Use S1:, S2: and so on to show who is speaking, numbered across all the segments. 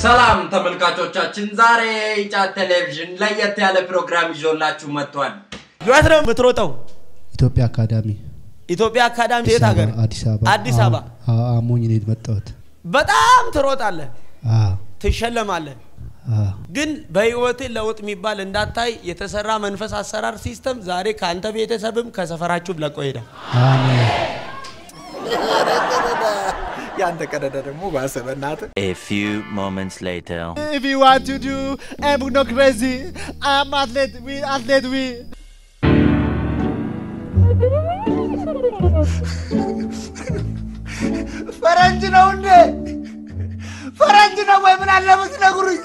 S1: ሰላም ተመልካቾቻችን፣ ዛሬ ኢጫት ቴሌቪዥን ለየት ያለ ፕሮግራም ይዞላችሁ መጥቷል።
S2: የት ነው የምትሮጠው?
S3: ኢትዮጵያ አካዳሚ
S2: ኢትዮጵያ አካዳሚ የት ሀገር?
S3: አዲስ አበባ
S2: አዲስ አበባ።
S3: አዎ፣ አዎ፣ አሞኝ ነው የመጣሁት።
S2: በጣም ትሮጣለህ፣
S3: አዎ፣
S2: ትሸለማለህ።
S3: አዎ።
S2: ግን በህይወት ለውጥ የሚባል እንዳታይ የተሰራ መንፈስ አሰራር ሲስተም ዛሬ ከአንተ ቤተሰብም ከሰፈራችሁም ለቆ ሄዳል።
S3: አሜን።
S4: ያንተ ቀደደ ደግሞ ባሰ በእናትህ።
S5: A few moments later.
S6: If you want to do, I'm not crazy. I'm athlete. We athlete. We.
S4: ፈረንጅ ነው እንዴ? ፈረንጅ ነው ወይ? ምን አለ ብትነግሩኝ።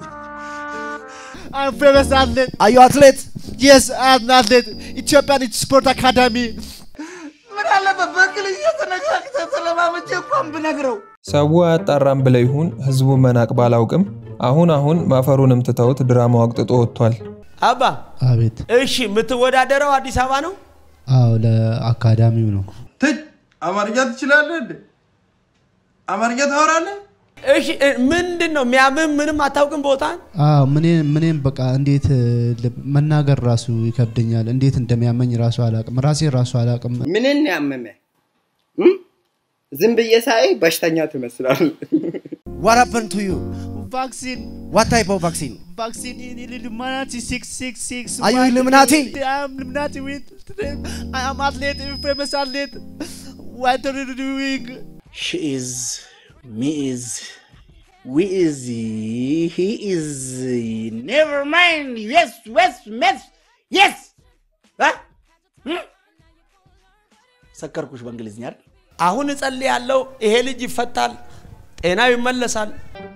S6: I'm famous athlete.
S4: አዩ አትሌት
S6: Yes, I'm an athlete. Ethiopian Sport Academy.
S4: ምን አለበት በእንግሊዝ የተነጋግተ ስለማመቼ እንኳን ብነግረው።
S7: ሰው አያጣራም ብለ ይሁን ህዝቡ መናቅ ባላውቅም አሁን አሁን ማፈሩንም ትተውት ድራማው አቅጥጦ ወጥቷል።
S2: አባ
S3: አቤት።
S2: እሺ፣ የምትወዳደረው አዲስ አበባ ነው?
S3: አዎ፣ ለአካዳሚው ነው።
S8: ትች አማርኛ ትችላለህ እንዴ? አማርኛ ታወራለህ?
S2: እሺ፣ እ፣ ምንድን ነው የሚያምም? ምንም አታውቅም ቦታን?
S3: አዎ፣ ምኔም ምኔም በቃ እንዴት እ, ል- መናገር ራሱ ይከብደኛል። እንዴት እንደሚያመኝ ራሱ አላቅም። ራሴ ራሱ አላቅም።
S9: ምንን ያመመ እም? ዝም ብዬ ሳይ በሽተኛ ትመስላል።
S4: What happened to you?
S6: Vaccine.
S4: What type of vaccine?
S6: Vaccine in Illuminati 666.
S4: Are you Illuminati?
S6: I'm Illuminati with. I am athlete. Famous athlete. What are you doing?
S10: She is, me is, we is, he is. Never mind. Yes, yes, yes, yes. Huh? Hmm? ሰከርኩሽ በእንግሊዝኛ አይደል?
S2: አሁን እጸልያለሁ፣ ይሄ ልጅ ይፈታል፣ ጤናው ይመለሳል።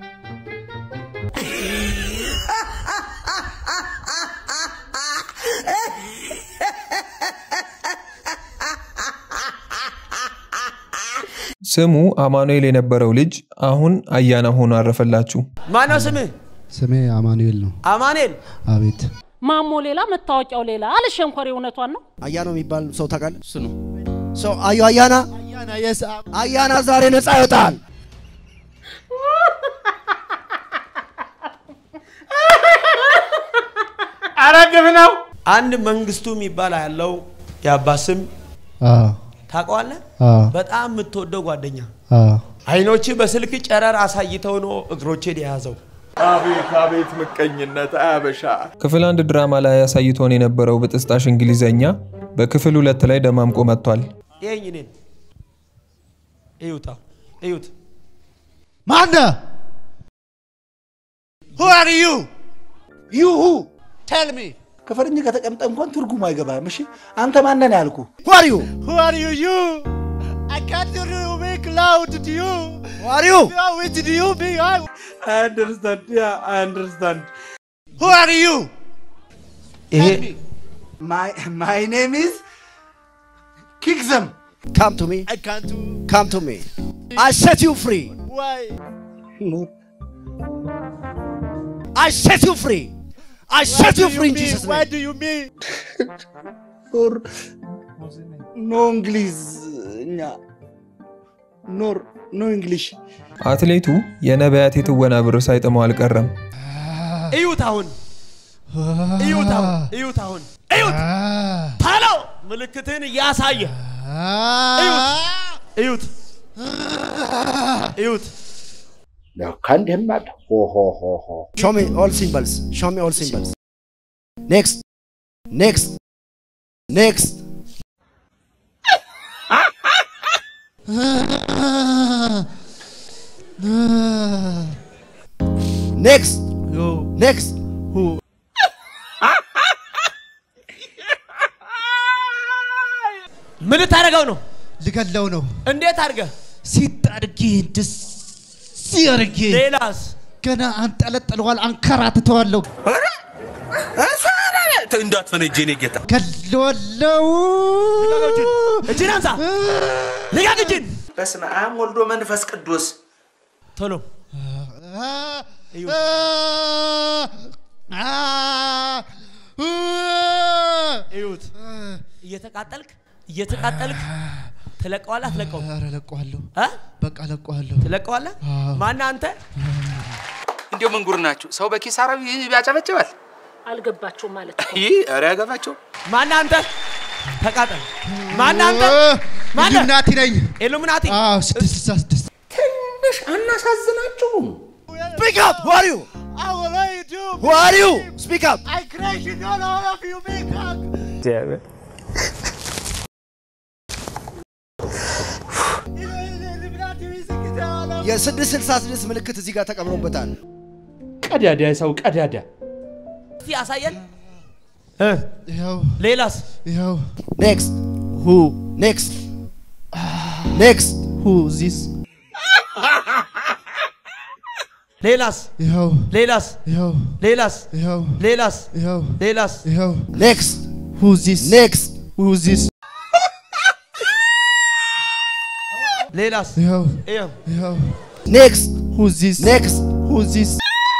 S7: ስሙ አማኑኤል የነበረው ልጅ አሁን አያና ሆኖ አረፈላችሁ።
S2: ማነው ስምህ?
S3: ስሜ አማኑኤል ነው።
S2: አማኑኤል።
S3: አቤት።
S11: ማሞ ሌላ መታወቂያው ሌላ አለ ሸንኮሬ እውነቷን ነው
S4: አያና የሚባል ሰው ታውቃለህ? እሱ ነው። ሰው አዩ አያና
S6: Ayana, yes, I'm.
S4: አያና ዛሬ ነፃ ይወጣል።
S2: አረግብ ነው። አንድ መንግስቱ የሚባል ያለው የአባ ስም
S3: አዎ፣
S2: ታውቀዋለህ?
S3: አዎ፣
S2: በጣም የምትወደው ጓደኛ
S3: አዎ።
S2: አይኖች በስልክ ጨረር አሳይተው ነው እግሮቼን የያዘው።
S4: አቤት አቤት ምቀኝነት አያበሻ።
S7: ክፍል አንድ ድራማ ላይ አሳይቶን የነበረው ብጥስጣሽ እንግሊዘኛ በክፍል ሁለት ላይ ደማምቆ መጥቷል።
S2: ይሄኝ እኔን እዩታ እዩት።
S6: Manda!
S4: Who are you?
S6: You who? Tell me.
S10: ከፈረንጅ ጋር ተቀምጠ እንኳን ትርጉሙ አይገባም። እሺ አንተ ማነን ያልኩ?
S4: Who are you?
S6: Who are you? You. I can't hear you. Make loud to you.
S4: Who are you?
S6: Yeah, which do you be? I...
S8: I understand. Yeah, I understand.
S4: Who are you?
S2: ይሄ
S10: My my name is kick them.
S4: Come to me.
S6: I can't do.
S4: Come to me. I set you free.
S6: Why?
S4: I set you free. I set
S6: What
S4: you
S6: do
S4: free in
S6: mean?
S4: Jesus'
S6: What
S4: name.
S6: do you mean?
S10: Or no እንግሊዝኛ ኖር ኖ እንግሊሽ
S7: አትሌቱ የነቢያት የትወና ብር ሳይጥመው አልቀረም።
S2: እዩት አሁን እዩት አሁን እዩት አሁን እዩት ታሎ ምልክትን እያሳየ እዩት እዩት እዩት
S10: ለካ እንዲህም አለ ሆ ሆ ሆ ሆ
S4: Show me all symbols. Show me all symbols. Next. Next. Next. Next.
S6: Yo.
S4: Next.
S6: Who?
S2: ምን ልታደርገው ነው?
S6: ልገለው ነው።
S2: እንዴት አድርገህ?
S6: ሲጥ አድርጌ ደስ አድርጌ
S2: ሌላስ?
S6: ገና አንጠለጥለዋል፣ አንከራትተዋለሁ፣
S8: እንዳትፈነጅ የኔ ጌታ።
S6: ገለዋለው።
S2: እጅን አንሳ፣ ልቀቅ እጅን።
S10: በስመ አብ ወልዶ መንፈስ ቅዱስ
S2: ቶሎ እዩት። እየተቃጠልክ እየተቃጠልክ ትለቀዋለህ አትለቀውም?
S3: ኧረ ለቀዋለሁ።
S2: እ?
S3: በቃ ለቀዋለሁ።
S2: ትለቀዋለህ?
S3: አዎ።
S2: ማነህ አንተ?
S12: እንዲሁ ምን ጉር ናችሁ? ሰው በኪሳራው ያጨበጭባል።
S11: አልገባቸውም ማለት ነው።
S12: ይህ ኧረ ያገባቸው
S2: ማን አንተ? ተቃጠል። ማን አንተ? ማን
S3: ኢሉሚናቲ ነኝ።
S2: ኢሉሚናቲ?
S3: አዎ፣ ስድስት ስልሳ ስድስት
S12: ትንሽ አናሳዝናችሁም?
S4: Speak up! Who are you?
S6: I will let you.
S4: Who are you? Speak up!
S6: I crash it on all of you, big cock.
S4: የስድስት ስልሳ ስድስት ምልክት እዚህ ጋር ተቀምሮበታል።
S12: ቀዳዳ ሰው ቀዳዳ
S2: እስቲ አሳየን።
S3: ይኸው
S2: ሌላስ?
S3: ይኸው
S4: ኔክስት ሁ ኔክስት ኔክስት
S3: ሁ ዚስ
S2: ሌላስ?
S3: ይኸው
S2: ሌላስ?
S3: ይኸው
S2: ሌላስ?
S3: ይኸው
S2: ሌላስ?
S3: ይኸው
S2: ሌላስ?
S3: ይኸው
S4: ኔክስት
S3: ሁ ዚስ
S4: ኔክስት
S3: ሁ ዚስ
S2: ሌላስ?
S3: ይኸው
S2: ይኸው
S3: ይኸው
S4: ኔክስት
S3: ሁ ዚስ
S4: ኔክስት
S3: ሁ ዚስ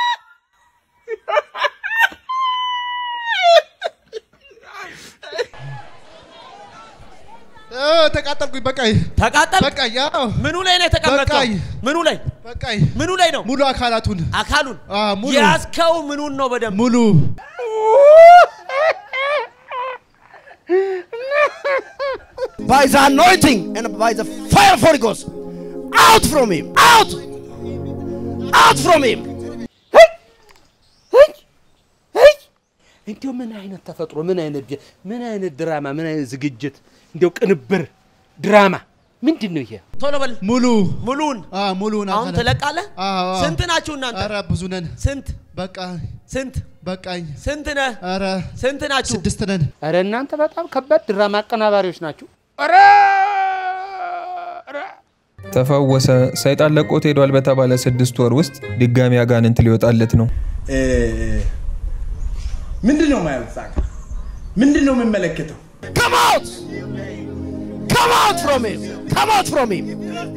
S3: ተቃጠልኩኝ። በቃኝ
S2: ተቃጠል።
S3: በቃኝ። አዎ
S2: ምኑ ላይ ነው የተቀመጥከው?
S3: በቃኝ።
S2: ምኑ ላይ
S3: በቃኝ።
S2: ምኑ ላይ ነው?
S3: ሙሉ አካላቱን
S2: አካሉን
S3: አዎ፣ ሙሉ
S2: ያዝከው ምኑን ነው በደንብ
S3: ሙሉ
S4: by the anointing and by the fire of Holy Ghost. Out from him! Out! Out from him!
S12: እንዲያው ምን አይነት ተፈጥሮ ምን አይነት ድ- ምን አይነት ድራማ ምን አይነት ዝግጅት እንዲያው ቅንብር ድራማ ምንድን ነው ይሄ?
S2: ቶሎ በል
S3: ሙሉ
S2: ሙሉን
S3: አ ሙሉን
S2: አሁን
S3: አካላት
S2: ትለቃለህ?
S3: አዎ፣ አዎ።
S2: ስንት ናችሁ እናንተ?
S3: ኧረ ብዙ ነን።
S2: ስንት
S3: በቃ
S2: ስንት
S3: በቃኝ።
S2: ስንት ነህ?
S3: ኧረ
S2: ስንት ናችሁ?
S3: ስድስት ነን።
S12: ኧረ እናንተ በጣም ከባድ ድራማ አቀናባሪዎች ናችሁ። ኧረ
S7: ተፈወሰ፣ ሰይጣን ለቆት ሄዷል በተባለ ስድስት ወር ውስጥ ድጋሚ አጋንንት ሊወጣለት ነው።
S8: ምንድን ነው ማየው? እዛ ጋ? ምንድን ነው የምመለከተው?
S4: Come out! Come out from him! Come out from him!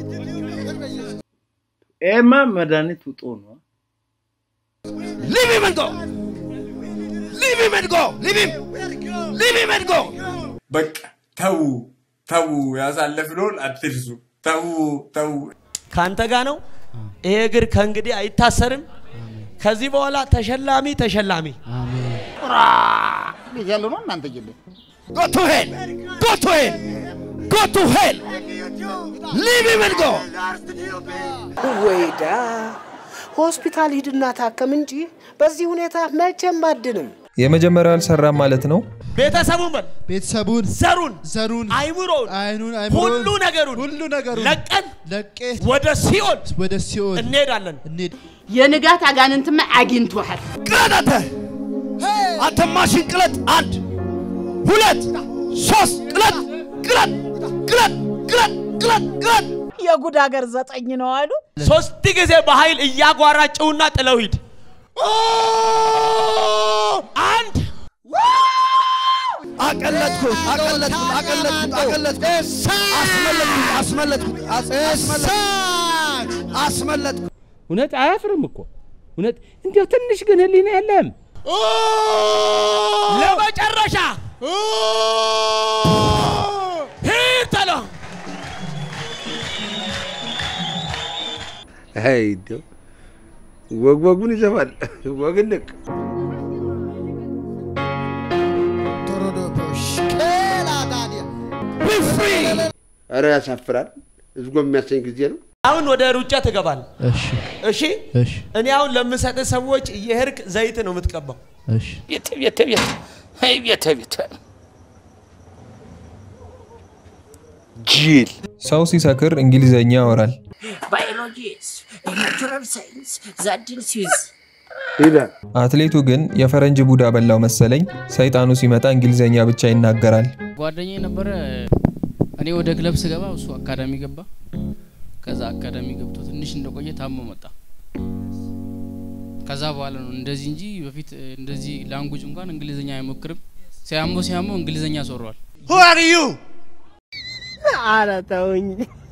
S8: ይሄማ መድኃኒት ውጦ ነው።
S4: Leave him and go! Leave him and go! Leave him! Leave him and go!
S8: በቃ ተዉ ተዉ፣ ያሳለፍነውን አትርሱ። ተዉ ተዉ።
S2: ከአንተ ጋር ነው። ይሄ እግር ከእንግዲህ አይታሰርም። ከዚህ በኋላ ተሸላሚ ተሸላሚ
S10: ያለው ነው እናንተ ጅል
S4: Go to hell! Go to hell! Go to hell! Leave him and go!
S9: ወይዳ ሆስፒታል ሂድና ታከም እንጂ በዚህ ሁኔታ መቼም አድንም።
S7: የመጀመሪያው አልሰራም ማለት ነው።
S2: ቤተሰቡን በል
S3: ቤተሰቡን
S2: ዘሩን
S3: ዘሩን
S2: አይምሮውን
S3: አይኑን አይምሮን
S2: ሁሉ ነገሩን
S3: ሁሉ ነገሩን
S2: ለቀን
S3: ለቄ
S2: ወደ ሲኦል
S3: ወደ ሲኦል
S2: እንሄዳለን።
S3: እንሂድ።
S11: የንጋት አጋንንትማ አግኝቶሃል።
S4: ቅለጥ አንተ! አንተ ማሽን ቅለጥ! አንድ ሁለት ሶስት ቅለጥ! ቅለጥ! ቅለጥ! ቅለጥ! ቅለጥ! ቅለጥ!
S11: የጉድ ሀገር ዘጠኝ ነው አሉ።
S2: ሶስት ጊዜ በኃይል እያጓራጭውና ጥለው ሂድ። አንድ
S4: አቀለጥኩት! አቀለጥኩት! አቀለጥኩት! አቀለጥኩት! አስመለጥኩት! አስመለጥኩት! አስ- አስመለጥኩት! አስመለጥኩት!
S12: እውነት አያፍርም እኮ እውነት። እንዲያው ትንሽ ግን ህሊና የለም።
S2: ለመጨረሻ ሂድ ተሎ
S13: አይ እንዲያው ወግ ወጉን ይዘፋል። ወግን ልቅ ኧረ ያሳፍራል። ህዝጎ የሚያሰኝ ጊዜ ነው።
S2: አሁን ወደ ሩጫ ትገባል።
S3: እሺ
S2: እሺ
S3: እሺ
S2: እኔ አሁን ለምሰጥ ሰዎች እየሄድክ ዘይት ነው የምትቀባው።
S3: እሺ
S12: ቤተ ቤተ ቤተ አይ ቤተ ቤተ ጅል
S7: ሰው ሲሰክር እንግሊዘኛ ያወራል።
S11: ባዮሎጂስ ናቹራል ሳይንስ ዛዲንስ ዩዝ
S13: ይላል
S7: አትሌቱ ግን የፈረንጅ ቡዳ በላው መሰለኝ። ሰይጣኑ ሲመጣ እንግሊዘኛ ብቻ ይናገራል።
S14: ጓደኛዬ ነበረ። እኔ ወደ ክለብ ስገባ እሱ አካዳሚ ገባ። ከዛ አካዳሚ ገብቶ ትንሽ እንደቆየ ታሞ መጣ። ከዛ በኋላ ነው እንደዚህ እንጂ በፊት እንደዚህ ላንጉጅ እንኳን እንግሊዝኛ አይሞክርም። ሲያሞ ሲያሞ እንግሊዝኛ ሶሯል።
S6: Who are you?
S9: ኧረ ተውኝ።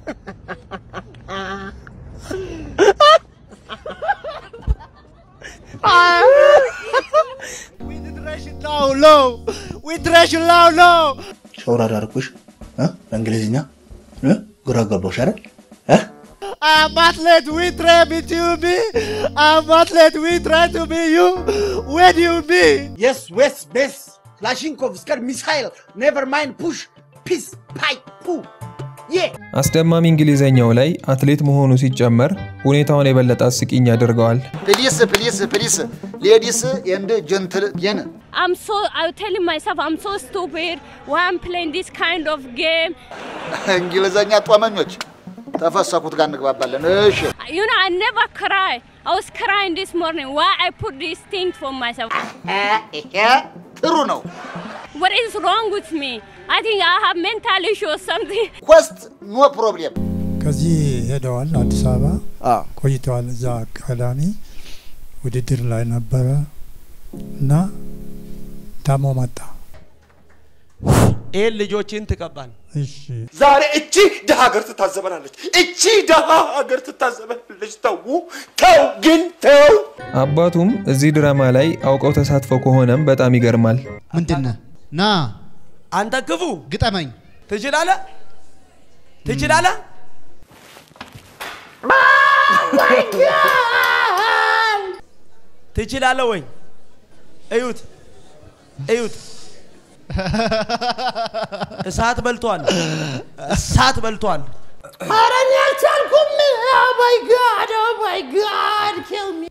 S6: We trash it low, low. We trash it low, low.
S10: ሸውራዳ አደረኩሽ እ? በእንግሊዝኛ እ? ግራ ገባሽ አይደል እ?
S6: I'm athlete. We try me to be. I'm athlete. We try to be you. Where do you be?
S10: Yes, West, Best, Lashikov, Skar, Missile, never mind, push, peace, pipe, poo. Yeah.
S7: አስደማሚ እንግሊዘኛው ላይ አትሌት መሆኑ ሲጨመር ሁኔታውን የበለጠ አስቂኝ ያደርገዋል።
S15: Please, please, please, ladies and gentlemen.
S16: I'm so, I'm telling myself I'm so stupid. Why I'm playing this kind of game?
S15: እንግሊዘኛ ጦመኞች ተፈሰኩት ጋር እንግባባለን። እሺ
S16: You know, I never cry. I was crying this morning. Why I put this thing for myself?
S15: ጥሩ ነው።
S16: What is wrong with me? I think I have mental issue or something.
S15: ኮስት ኖ ፕሮብሌም።
S17: ከዚህ ሄደዋል አዲስ አበባ ቆይተዋል። እዛ አካዳሚ ውድድር ላይ ነበረ እና ታሞ መጣ።
S2: ይህን ልጆችን ትቀባል።
S17: እሺ
S4: ዛሬ እቺ ድሃ ሀገር ትታዘበናለች። እቺ ድሃ ሀገር ትታዘበናለች። ተው ተው፣ ግን ተው።
S7: አባቱም እዚህ ድራማ ላይ አውቀው ተሳትፈው ከሆነም በጣም ይገርማል።
S3: ምንድነ ና
S2: አንተ ክፉ
S3: ግጠመኝ።
S2: ትችላለህ ትችላለህ። ትችላለህ ወይ? እዩት እዩት፣ እሳት በልቷል። እሳት በልቷል።
S9: ኧረ እኔ አልቻልኩም። ኦ ማይ ጋድ ኦ ማይ ጋድ ኪል ሚ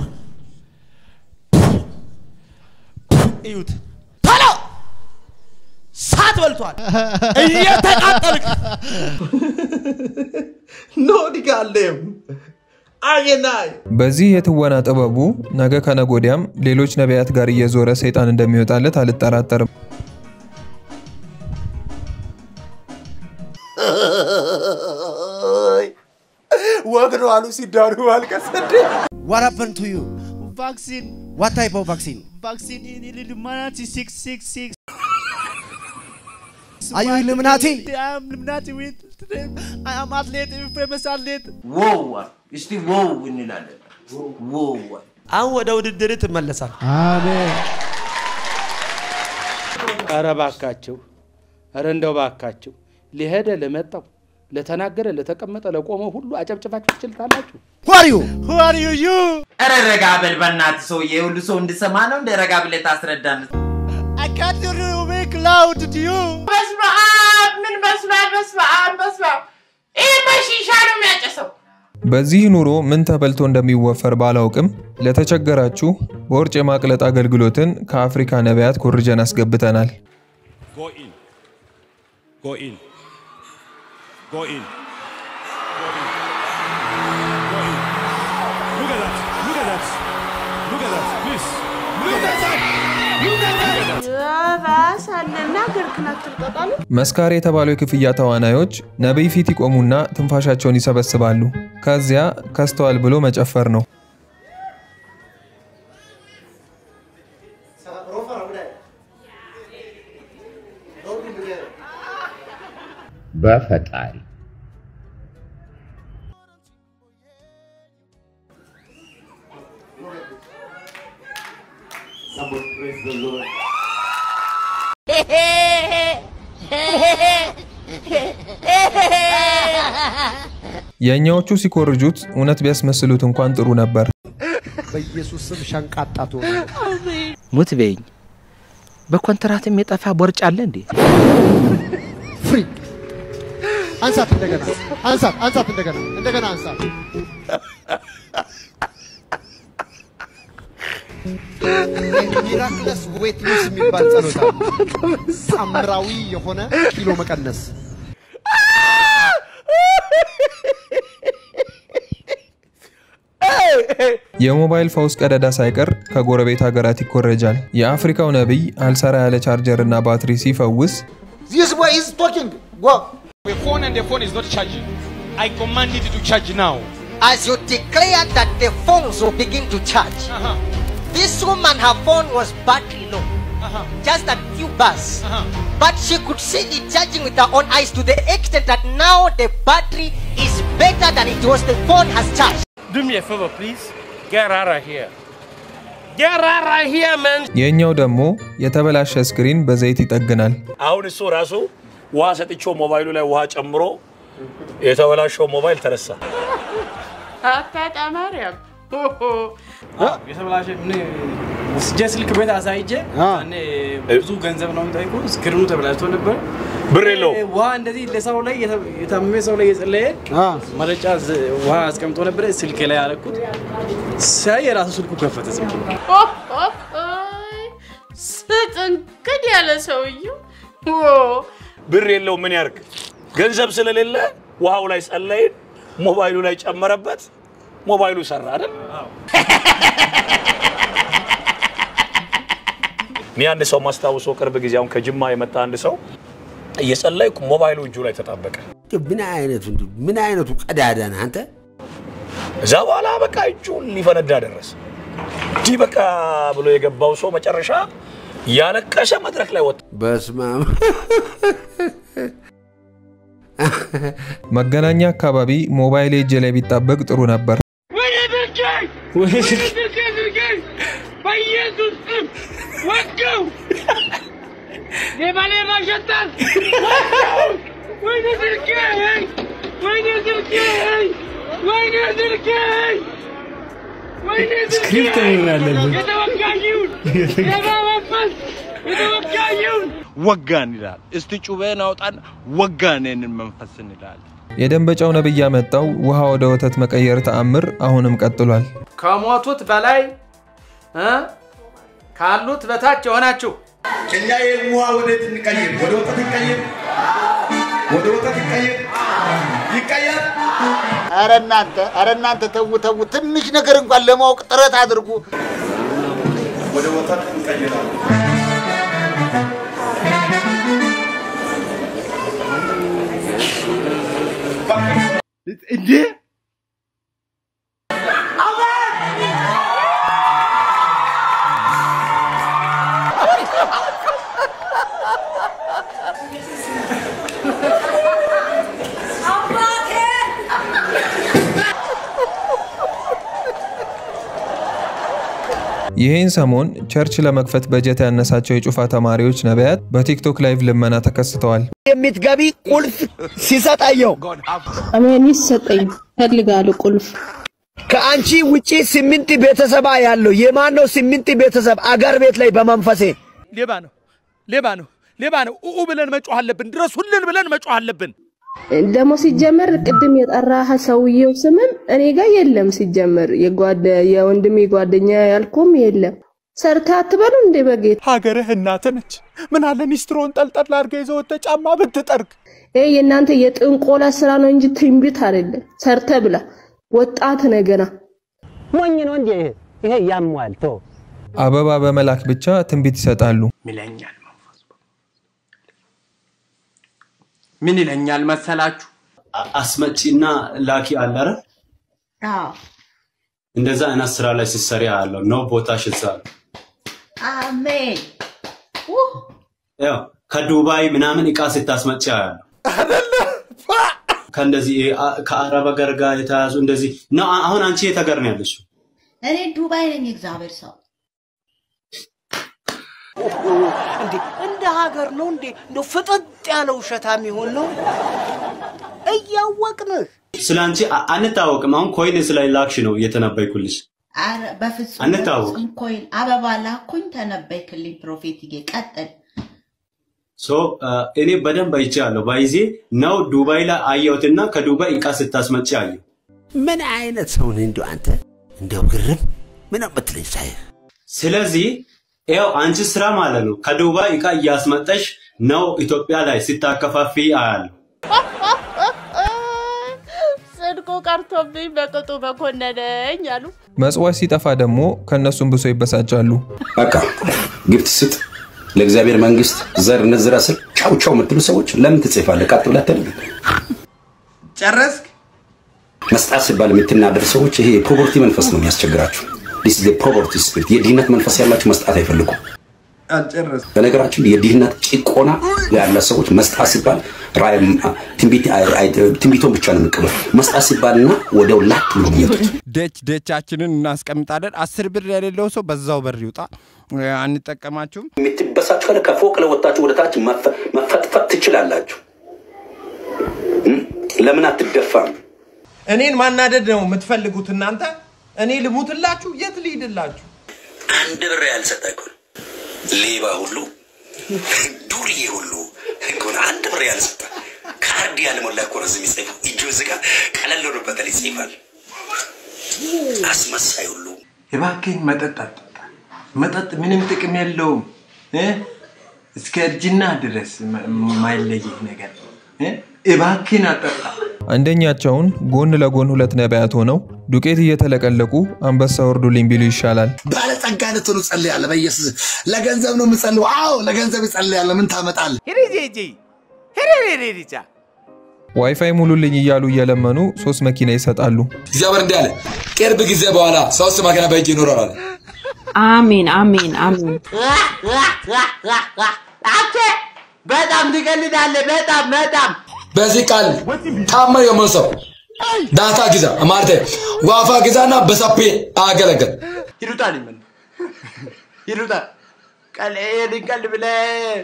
S2: እዩት፣ ቶሎ እሳት በልቷል። እየተቃጠልክ
S4: ኖድጋለም አየናይ
S7: በዚህ የትወና ጥበቡ ነገ ከነገ ወዲያም ሌሎች ነቢያት ጋር እየዞረ ሰይጣን እንደሚወጣለት አልጠራጠርም።
S4: ወግ ነው አሉ ሲዳሩ አልቀስ እንዴ
S10: What happened to you?
S6: Vaccine.
S10: What type of vaccine?
S6: Vaccine in Illuminati 666.
S10: Are you Illuminati?
S6: I am Illuminati with I am athlete, famous athlete.
S1: ዎው እስቲ ዎው እንላለን። ዎው
S2: አሁን ወደ ውድድር ትመለሳል።
S3: አሜን።
S12: ኧረ ባካችሁ፣ ኧረ እንደው ባካችሁ ሊሄደ ለመጣው ለተናገረ ለተቀመጠ ለቆመው ሁሉ አጨብጭባችሁ ትችልታላችሁ።
S10: Who are you?
S6: Who are you? You.
S1: ኧረ ረጋ በል በእናትህ ሰውዬ፣ ሁሉ ሰው እንድሰማ ነው እንደ ረጋ ብለህ ታስረዳን።
S6: I can't hear make loud to you.
S18: በስመ አብ ምን በስመ አብ በስመ አብ በስመ አብ ይህ በሺሻ ነው የሚያጨሰው።
S7: በዚህ ኑሮ ምን ተበልቶ እንደሚወፈር ባላውቅም ለተቸገራችሁ በውርጭ የማቅለጥ አገልግሎትን ከአፍሪካ ነቢያት ኮርጀን አስገብተናል።
S19: Go in. Go in. Go in. Go in. Go in. Look at that. Look at that. Look at that. Please. Look at that. Look at that.
S9: ባሳለና ገርክን አትርቀቃሉ
S7: መስካሪ የተባሉ የክፍያ ተዋናዮች ነቢይ ፊት ይቆሙና ትንፋሻቸውን ይሰበስባሉ። ከዚያ ከስተዋል ብሎ መጨፈር ነው።
S20: በፈጣሪ
S7: የእኛዎቹ ሲኮርጁት እውነት ቢያስመስሉት እንኳን ጥሩ ነበር።
S10: በኢየሱስ ስም ሸንቃጣ ትሆኑ።
S12: ሙት በይኝ። በኮንትራትም የጠፋ ቦርጭ አለ እንዴ?
S10: ፍሪ አንሳት፣ እንደገና አንሳት፣ አንሳት፣ እንደገና እንደገና አንሳት። ሚራክለስ ዌት ሉስ የሚባል ጸሎት አለ። ሳምራዊ የሆነ ኪሎ መቀነስ
S7: የሞባይል ፈውስ ቀዳዳ ሳይቀር ከጎረቤት ሀገራት ይኮረጃል። የአፍሪካው ነቢይ አልሰራ ያለ ቻርጀር እና ባትሪ ሲፈውስ
S15: This boy is talking. Go.
S19: The phone and the phone is not charging. I command it to charge now.
S21: As you declare that the phones will begin to charge, this woman, her phone was battery low, just a few bars. But she could see it charging with her own eyes to the extent that now the battery is better than it was the phone has charged.
S19: Do me a favor, please. Get out of here. Get out of here, man.
S7: የእኛው ደግሞ የተበላሸ ስክሪን በዘይት ይጠግናል።
S22: አሁን እሱ ራሱ ውሃ ሰጥቼው ሞባይሉ ላይ ውሃ ጨምሮ የተበላሸው ሞባይል ተነሳ።
S18: አታጣ ማርያም
S20: የተበላሸ ምን ወስጄ ስልክ ቤት አሳይቼ ያኔ ብዙ ገንዘብ ነው የሚጠይቁ ስክሪኑ ተበላሽቶ ነበር።
S22: ብር የለውም።
S20: ውሃ እንደዚህ ለሰው ላይ የተ- የታመመ ሰው ላይ የጸለየ መረጫ ዝ- ውሃ አስቀምጦ ነበር። ስልክ ላይ ያደረኩት ሳይ የራሱ ስልኩ ከፈተ። ዝም ብሎ
S18: ስጥንቅድ ያለ ሰውዬው
S22: ብር የለው ምን ያርግ? ገንዘብ ስለሌለ ውሃው ላይ ጸለይን፣ ሞባይሉ ላይ ጨመረበት፣ ሞባይሉ ሰራ አይደል? እኔ አንድ ሰው ማስታውሰው ቅርብ ጊዜ አሁን ከጅማ የመጣ አንድ ሰው እየጸለይኩ ሞባይሉ እጁ ላይ ተጣበቀ።
S10: ምን አይነቱ እንዲሁ ምን አይነቱ ቀዳዳ ነህ አንተ?
S22: እዛ በኋላ በቃ እጁ ሊፈነዳ ደረሰ። እንዲህ በቃ ብሎ የገባው ሰው መጨረሻ ያለቀሰ መድረክ ላይ ወጣ።
S10: በስመ አብ
S7: መገናኛ አካባቢ ሞባይል እጄ ላይ ቢጣበቅ ጥሩ ነበር።
S18: ወይኔ ስልኬ! ወይኔ ስልኬ ስልኬ! በኢየሱስ ስም ወጋው! ሌባ ሌባ ሸጣል! ወጋው! ወይኔ ስልኬ! ወይኔ ስልኬ! ወይኔ ስልኬ! ወይኔ ስልኬ!
S20: ስክሪፕት ነው ያለብን።
S18: የተወጋዩን ሌባ መንፈስ የተወጋዩን
S23: ወጋን ይላል። እስቲ ጩቤን አውጣን ወጋን ይህንን መንፈስ እንላለን።
S7: የደንበጫው ነብይ ያመጣው ውሃ ወደ ወተት መቀየር ተአምር አሁንም ቀጥሏል።
S12: ከሞቱት በላይ እ ካሉት በታች የሆናችሁ
S8: እኛ ይህ ውሃ ወዴት እንቀይር? ወደ ወተት እንቀይር? ወደ ወተት ይቀይር? ይቀየር?
S15: አረ እናንተ አረ እናንተ ተው ተው፣ ትንሽ ነገር እንኳን ለማወቅ ጥረት አድርጉ።
S8: ወደ ወተት እንቀይራለን። እንዴ
S7: ይህን ሰሞን ቸርች ለመክፈት በጀት ያነሳቸው የጩፋ ተማሪዎች ነቢያት በቲክቶክ ላይቭ ልመና ተከስተዋል።
S10: የምትገቢ ቁልፍ ሲሰጣየው
S24: አሜን ይሰጠኝ ፈልጋለሁ ቁልፍ
S10: ከአንቺ ውጪ ስምንት ቤተሰብ ያለው የማን ነው? ስምንት ቤተሰብ አገር ቤት ላይ በመንፈሴ
S4: ሌባ ነው፣ ሌባ ነው፣ ሌባ ነው። ኡኡ ብለን መጮህ አለብን። ድረሱልን ብለን መጮህ አለብን።
S24: ደግሞ ሲጀመር ቅድም የጠራህ ሰውየው ስምም እኔ ጋር የለም። ሲጀመር የጓደ የወንድሜ ጓደኛ ያልኩም የለም። ሰርተ አትበሉ እንዴ በጌታ
S4: ሀገርህ እናትህ ነች። ምን አለ ኒስትሮን ጠልጠል አድርገህ ይዘህ ወጥተህ ጫማ ብትጠርግ።
S24: ይሄ የእናንተ የጥንቆላ ስራ ነው እንጂ ትንቢት አይደለም። ሰርተ ብላ ወጣት ነገና
S25: ሞኝ ነው እንዴ ይሄ? ይሄ ያሟል ቶ
S7: አበባ በመላክ ብቻ ትንቢት ይሰጣሉ።
S1: ይለኛል መንፈሱ። ምን ይለኛል መሰላችሁ?
S26: አስመጪና ላኪ አለ አይደል? እንደዛ አይነት ስራ ላይ ስትሰሪ አለው ነው ቦታሽ እዛ ነው።
S27: አሜን።
S26: ያው ከዱባይ ምናምን እቃ ስታስመጪ አያለሁ። ከእንደዚህ ይሄ አ- ከአረብ ሀገር ጋር የተያዙ እንደዚህ ነው። አ- አሁን አንቺ የት ሀገር ነው ያለሽው?
S27: እኔ ዱባይ ነኝ። እግዚአብሔር ሰው
S9: እንዴ እንደ ሀገር ነው እንዴ እንደው ፍጥጥ ያለ ውሸታ የሚሆን ነው እያወቅንህ
S26: ስለ አንቺ አ- አንታወቅም። አሁን ኮይን ስለ ላክሽ ነው እየተነበይኩልሽ።
S27: አረ በፍጹም
S26: አንታወቅ።
S27: በፍጹም ኮይን አበባ ላኩኝ ተነበይክልኝ ፕሮፌትዬ ቀጥል
S26: ሶ አ፣ እኔ በደንብ አይቼአለሁ። ባይዜ ነው ዱባይ ላይ አየሁትና ከዱባይ እቃ ስታስመጪ አየሁ።
S10: ምን አይነት ሰው ነህ እንዲሁ አንተ? እንደው ግርም ምን የምትለኝ ሳይህ
S26: ስለዚህ ያው አንቺ ስራ ማለት ነው ከዱባይ እቃ እያስመጠሽ ነው ኢትዮጵያ ላይ ስታከፋፊ አያለሁ።
S16: ጽድቁ ቀርቶብኝ በቅጡ በኮነነኝ አሉ።
S7: መጽዋች ሲጠፋ ደግሞ ከእነሱም ብሶ ይበሳጫሉ።
S28: በቃ ግብት ስጥ ለእግዚአብሔር መንግስት ዘር ንዝራ ስል ቻው ቻው የምትሉ ሰዎች ለምን ትጽፋለህ? ቀጥ ብለህ አትልም?
S1: ጨረስክ?
S28: መስጣት ሲባል የምትናደር ሰዎች ይሄ የፖቨርቲ መንፈስ ነው የሚያስቸግራችሁ። ዲስ ፖቨርቲ ስፒሪት የድህነት መንፈስ ያላችሁ መስጣት አይፈልጉም።
S1: አልጨረስኩም።
S28: በነገራችን ላይ የድህነት ጭቆና ያለ ሰዎች መስጣት ሲባል ራእይ- ትንቢት- አይ- አይ- ትንቢቶን ብቻ ነው የሚቀበሉ። መስጣት ሲባልና ወዲያው ላጥ ብሎ የሚወጡት
S6: ደች ደቻችንን እናስቀምጣለን። አስር ብር የሌለው ሰው በዛው በር ይውጣ። አንጠቀማችሁም።
S28: የምትበሳጩ ካለ ከፎቅ ለወጣችሁ ወደ ታች መፈ- መፈጥፈጥ ትችላላችሁ። እም? ለምን አትደፋም?
S2: እኔን ማናደድ ነው የምትፈልጉት እናንተ? እኔ ልሙትላችሁ? የት ልሂድላችሁ?
S28: አንድ ብር ያልሰጠ እኮ ነው። ሌባ ሁሉ ዱርዬ ሁሉ እኮ ነው። አንድ ብር ያልሰጠ ካርድ ያልሞላ እኮ ነው እዚህ የሚጽፈው። እጁ እዚህ ጋር ቀለል ብሎበታል ይጽፋል። አስመሳይ ሁሉ
S1: እባክህን መጠጥ አጠጣ። መጠጥ ምንም ጥቅም የለውም እ? እስከ እርጅና ድረስ ማ- ማይለይህ ነገር እ? እባክህን አጠጣ።
S7: አንደኛቸውን ጎን ለጎን ሁለት ነቢያት ሆነው ዱቄት እየተለቀለቁ አንበሳ ወርዱልኝ ቢሉ ይሻላል።
S3: ባለጸጋ እንድትሆኑ ጸልያለሁ። በኢየሱስ ለገንዘብ ነው የምጸልየው። አዎ ለገንዘብ ይጸልያለሁ። ምን ታመጣለህ?
S7: ዋይፋይ ሙሉልኝ እያሉ እየለመኑ ሶስት መኪና ይሰጣሉ።
S5: እግዚአብሔር እንዲህ አለ፣ ቅርብ ጊዜ በኋላ ሶስት መኪና በእጅ ይኖራል አለ።
S11: አሜን አሜን አሜን።
S10: አንተ በጣም ትቀልዳለህ። በጣም በጣም
S5: በዚህ ቃል ታማኝ የሆነ ሰው ዳታ ግዛ ማለት ዋፋ ግዛና በሰፔ አገለገል
S1: ይሉጣ ሊመን ይሉጣ ቀል ይሄንን ቀል ብለህ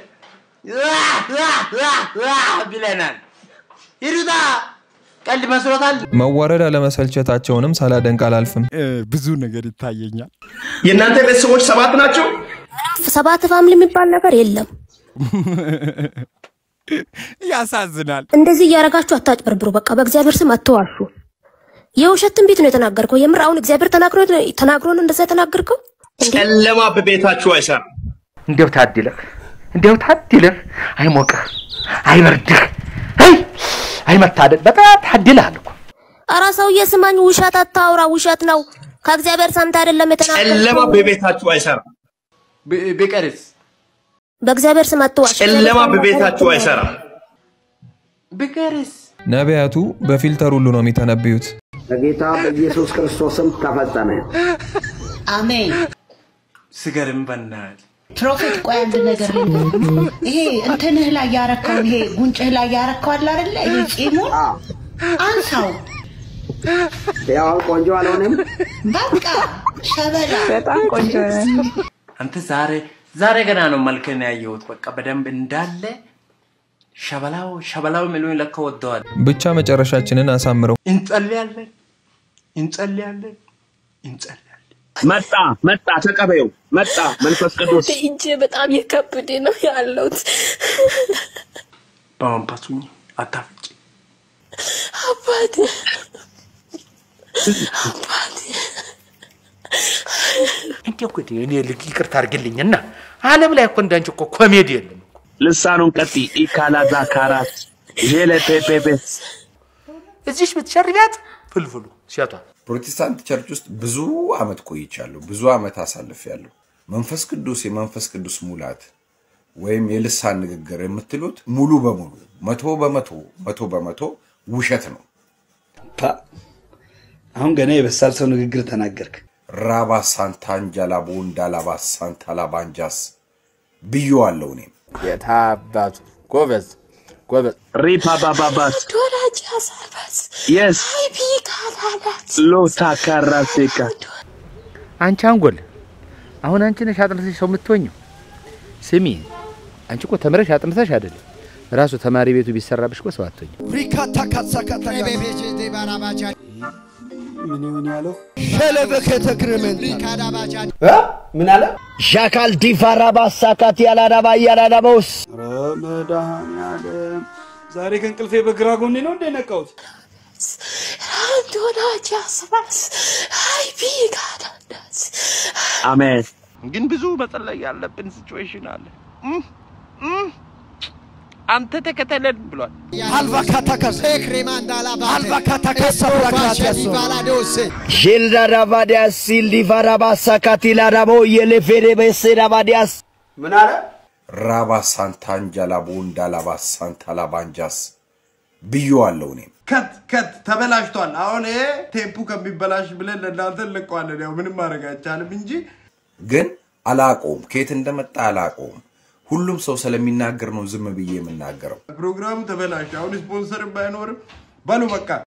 S1: ብለናል። ይሉጣ ቀልድ መስሎታል።
S7: መዋረድ አለመሰልቸታቸውንም ሳላደንቅ አላልፍም።
S6: ብዙ ነገር ይታየኛል።
S8: የእናንተ ቤተሰቦች ሰባት ናቸው?
S13: ሰባት ፋሚሊ የሚባል ነገር የለም።
S6: ያሳዝናል።
S13: እንደዚህ እያደረጋችሁ አታጭበርብሩ። በቃ በእግዚአብሔር ስም አትዋሹ። የውሸት ትንቢት ነው የተናገርከው። የምር አሁን እግዚአብሔር ተናግሮ ተናግሮ ነው እንደዛ የተናገርከው?
S8: ጨለማ በቤታችሁ አይሰራም።
S12: እንዲያው ታድለህ እንዲያው ታድለህ፣ አይሞቅህ፣ አይበርድህ፣ አይ አይመታደል። በጣም ታድለሃል እኮ።
S13: ኧረ ሰውዬ ስማኝ፣ ውሸት አታውራ። ውሸት ነው ከእግዚአብሔር ሰምተህ አይደለም
S8: ጨለማ
S13: የተናገርከው።
S8: በቤታችሁ አይሰራም።
S1: ቢቀርስ
S13: በእግዚአብሔር ስም አትዋሽ።
S8: ጨለማ በቤታችሁ አይሰራም።
S1: ቢቀርስ
S7: ነቢያቱ በፊልተር ሁሉ ነው የሚተነብዩት።
S14: በጌታ በኢየሱስ ክርስቶስም ተፈጸመ።
S27: አሜን።
S1: ስገርም በናትህ
S27: ፕሮፌት ቆይ አንድ ነገር ልንገርህ። ይሄ እንትንህ ላይ ያረከውን ይሄ ጉንጭህ ላይ ያረከው አለ አይደለ? ይሄ ጺሙን አንሳው።
S14: ያው ቆንጆ አልሆነም።
S27: በቃ ሸበላ
S13: በጣም ቆንጆ
S1: አንተ ዛሬ ዛሬ ገና ነው መልክን ያየሁት። በቃ በደንብ እንዳለ ሸበላው ሸበላው የሚሉኝ ለካ ወደዋል።
S7: ብቻ መጨረሻችንን አሳምረው።
S1: እንጸልያለን እንጸልያለን እንጸልያለን።
S8: መጣ መጣ፣ ተቀበዩ። መጣ መንፈስ ቅዱስ
S11: እጄ በጣም የከብድ ነው ያለሁት።
S1: በመንፈሱ አታፍጭ።
S11: አባቴ አባቴ
S12: እንዲያው እኮ እኔ ልክ ይቅርታ አድርግልኝና ዓለም ላይ እኮ እንዳንቺ እኮ ኮሜዲ የለም።
S8: ልሳኑን ቀጢ ኢካላዛ ካራት ዤለ ፔፔፔስ
S12: እዚሽ ብትሸርቢያት ፍልፍሉ ሴቷ
S17: ፕሮቴስታንት ቸርች ውስጥ ብዙ አመት ቆይቻለሁ። ብዙ አመት አሳልፌያለሁ። መንፈስ ቅዱስ የመንፈስ ቅዱስ ሙላት ወይም የልሳን ንግግር የምትሉት ሙሉ በሙሉ መቶ በመቶ መቶ በመቶ ውሸት ነው።
S20: አሁን ገና የበሳል ሰው ንግግር ተናገርክ።
S17: ራባ ሳንታንጃላ ቦንዳላባ ሳንታላባንጃስ ብዬዋለሁ እኔም
S12: የታባቱ ጎበዝ ጎበዝ
S8: ሪፓባባባስ
S11: ዶራጅ አሳባስ
S8: የስ
S11: አይቢ ካላላት
S8: ሎታ ካራሴካ
S12: አንቺ አንጎል አሁን አንቺ ነሽ አጥንተሽ ሰው የምትሆኝው። ስሚ አንቺ እኮ ተምረሽ አጥንተሽ አይደለም ራሱ ተማሪ ቤቱ ቢሰራብሽ እኮ ሰው አትሆኝም።
S4: ሪካታ ካሳካታ
S20: ምን ይሁን ያለው
S4: ሸለበከተ ክረመንታ
S20: ምን አለ?
S4: ሻካል ዲፋራ ባሳካት ያላዳባ ያላዳባውስ
S20: ኧረ መድኃኒዓለም ዛሬ ከእንቅልፌ በግራ ጎኔ ነው እንደ ነቃሁት።
S11: ዶራጅ አሳባስ አይቢ ካላላት
S8: አሜን።
S23: ግን ብዙ መጸለይ ያለብን ሲቹዌሽን አለ። እም፣ እም፣ አንተ ተከተለን ብሏል።
S4: አልቫካታካስ አልቫካታካስ አብራካቲያሶ
S6: ሼልዳዳባዲያስ ሲልዲቫራባሳካቲ ላዳቦ የሌፌሬ ቤሴዳባዲያስ
S20: ምን አለ?
S17: ራባ ሳንታንጃላ ቦንዳላባ ሳንታላባንጃስ ብዬዋለሁ እኔም
S2: ከት ከት ተበላሽቷል። አሁን ይሄ ቴፑ ከሚበላሽ ብለን ለእናንተ እንለቀዋለን። ያው ምንም ማድረግ አይቻልም እንጂ
S17: ግን አላቆም ከየት እንደመጣ አላቆም። ሁሉም ሰው ስለሚናገር ነው ዝም ብዬ የምናገረው።
S2: ፕሮግራሙ ተበላሽ። አሁን ስፖንሰርም ባይኖርም በሉ በቃ